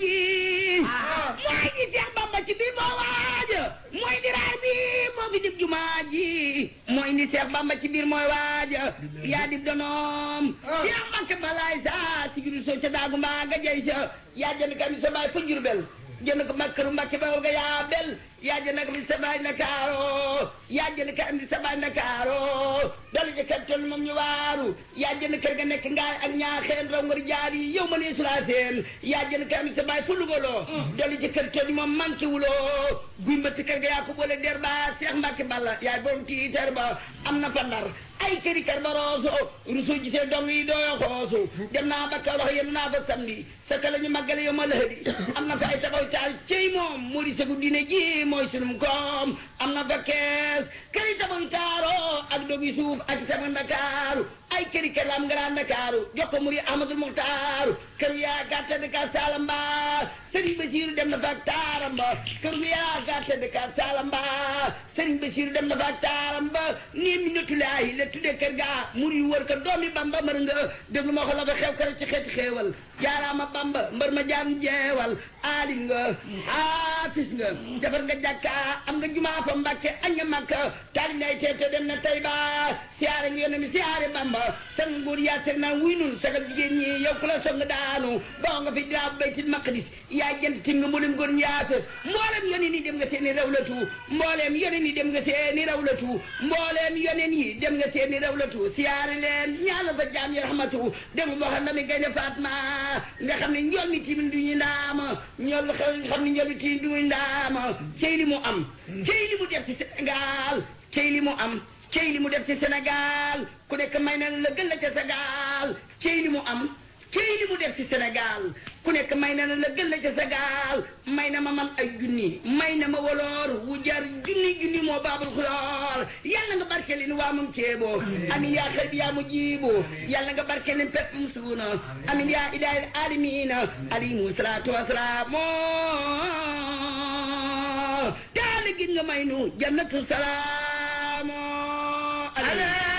ji mooy di Seex Bamba ci biir moo waaja mooy di raar bi moo fi dib jumaa ji mooy di Seex Bamba ci biir mooy waaja yaa dib donoom Seex Mbàkke balaay sa si juru soo ca daagu mbaa nga jey sa yaa jënd kam sa baay fa Jurbel jënd ko makkaru Mbàkke ba nga yaa bel yaa jënd ko sa baay Ndakaaro yaa jënd ko andi sa baay Ndakaaro dala jëkkat tol moom ñu waaru yaa jënd kër ga nekk ngaay ak ñaaxeen raw ngar jaar yi yow ma nee sulaa seen yaa jënd ko andi sa baay fa lugaloo dala jëkkat tol moom manqué wuloo guy mbëtt kër ga yaa ko boole der ba Seex Mbàkke Balla yaay borom tiiter ba am na fa ndar ay këri kër ba rooso rusu gisee dong yi dooyo xoosu dem naa ba Kaolack yéen naa fa samedi sa ka la ñu màggale yow ma lëhëdi am na fa ay taxaw taal cey moom moo di segu diine ji mooy sunum koom am na fa kees këri taxaw taaro ak dogi suuf ak sama ndakaaru ay këri kër lam nga ndakaaru jox ko muri Ahmadul Muxtaaru kër yaa gàtte de ka Salamba Sëriñ Basiiru dem na fa ak taaram ba kër yaa gàtte de ka Salamba Sëriñ Basiiru dem na fa ak taaram ba nii mi natulaayi la tudde kër gaa muri wër ko doomi Bamba mër nga déglu ma wax la fa xew kër ci xeeti xeewal jaaraama Bamba mbër ma jaan jeewal aalim nga aafis nga defar nga jàkka am nga jumaa fa Mbàkke añ nga Makka taali ngay teete dem na Tayba siyaare nga yónne mi siyaare Bamba san nguur yaa teg naa wuy nun sagal jigéen ñi yow ku la song daanu boo nga fi daa baytil maqdis yaa jënt tim nga mboolem góor ñaafes mboolem yoneen yi dem nga seeni rawlatu mbooleem yoneen yi dem nga seeni rawlatu mbooleem yoneen yi dem nga seeni rawlatu siyaare leen ñaala fa jaam yi rahmatu dem moo xam na mi gaynde Fatma nga xam ne njool mi timin du ñu ndaama ñool xew nga xam ne njool mi timin du ñu ndaama cey li mu am cey li mu def ci Sénégal cey li mu am cey li mu def ci Sénégal ku nekk may na la gën la ca Sénégal cey li mu am cey li mu def ci Sénégal ku nekk may na la gën la ca Sénégal may na ma man ay junni may na ma woloor wu jar junni junni moo baabul xuloor yàlla nga barkeelin waa moom ceebo amin yaa xel bi yaa mu jiibo yàlla nga barkeelin pepp mu suuna amin yaa ilaahil aalamiina alayhimu salaatu wasalaam daal gi nga may nu jannatu salaam